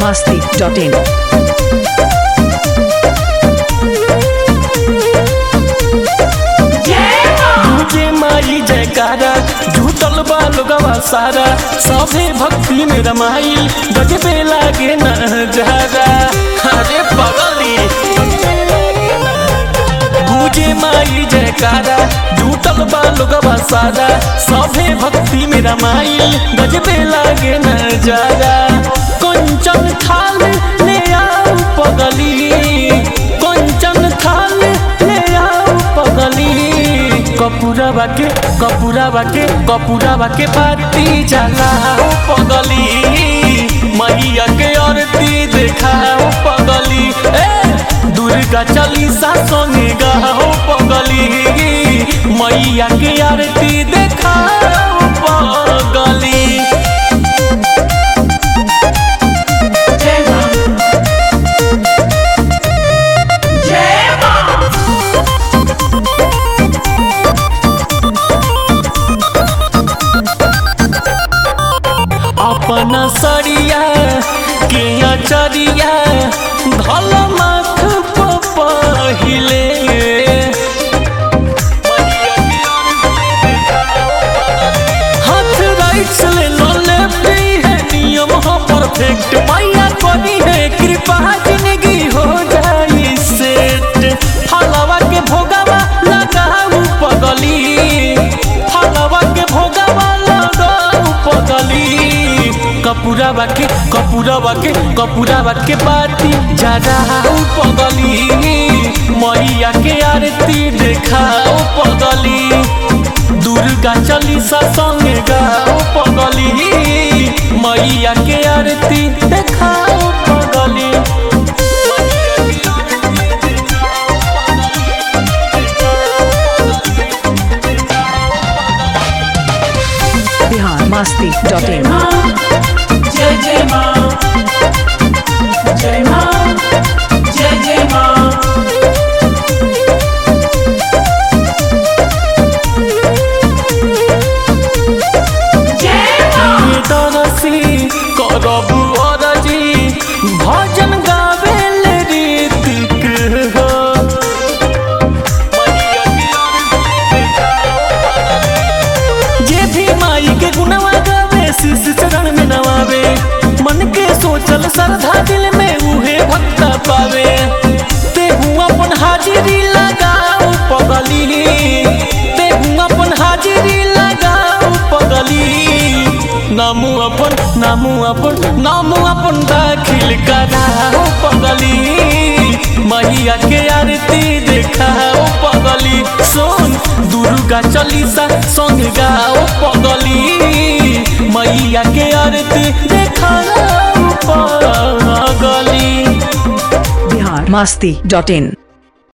masti.in. मुझे माई जयकारा झूठल बा लोगवा सारा सभे भक्ति में रमाइल गजबे लागे नजारा अरे पगली मुझे माई जयकारा झूठल बा लोगवा सारा सभे भक्ति में रमाइल गजबे लागे नजारा कंचन थाल ले आओ पगली कंचन थाल ले आओ पगली कपूरवा के कपूरवा के कपूरवा के बाती जलाओ पगली मैया के आरती देखाओ पगली ए दुर्गा चालीसा संगे गाओ पगली मैया के आरती देखाओ पगली अपना सरिया के अचरिया धल माथ पहिले हाथ राइट से ले लो लेफ्ट है नियम हो परफेक्ट मैया करी है कृपा जिंदगी हो जाई सेट फलवा के भोगवा लगाऊ पगली फलवा के भोगवा लगाऊ पगली कपूरवा के कपूरवा के कपूरवा के बाती जराऊ पगली मैया के आरती देखाओ पगली दुर्गा चालीसा संगे गाओ पगली मैया के आरती देखाओ पगली Bihar masti.in. जय जय माँ जय माँ जय जय माँ ये तरसी करबु अरजी भजन गावे ले रीतिक हो जे भी माई के गुणवा गावे शीश चरण में नवावे मन के सोचल श्रद्धा दिल में उहे भक्ता पावे ते हूँ अपन हाजिरी लगाओ पगली ते हूँ अपन हाजिरी लगाओ पगली नामू अपन नामू अपन नामू अपन दाखिल कराओ पगली मैया के आरती देखाओ पगली सोन दुर्गा चालीसा संग गाओ पगली मैया के आरती देखाओ पगली Bihar masti.in.